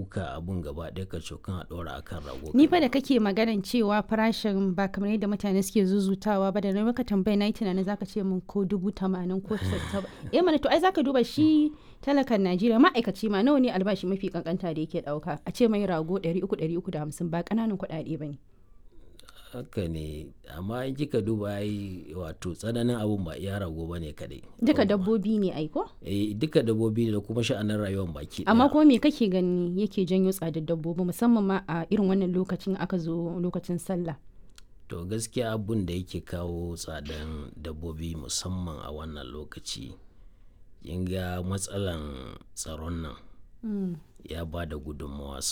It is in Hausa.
ɗauka abun gaba ɗaya ka cokan a ɗora akan rago Ni fa da kake maganan cewa farashin ba kamar yadda mutane suke zuzutawa ba da na maka tambaya na yi tunanin zaka ce min ko dubu tamanin ko saba. Eh mana to ai zaka duba shi talakan Najeriya ma'aikaci ma nawa ne albashi mafi kankanta da yake ɗauka a ce mai rago ɗari uku ɗari uku da hamsin ba ƙananan kuɗaɗe ba ne. haka ne amma in kika duba ai wato tsananin abun ba iya rago ba ne kadai Duka dabbobi ne ai ko? eh duka dabbobi ne da kuma sha'anin rayuwar baki Amma ɗaya. kuma me kake gani yake janyo tsadar dabbobi musamman ma a irin wannan lokacin aka zo lokacin sallah. to gaskiya abun da yake kawo tsadan dabbobi musamman a wannan lokaci kin ga matsalan tsaron nan ya ba da gudunmawa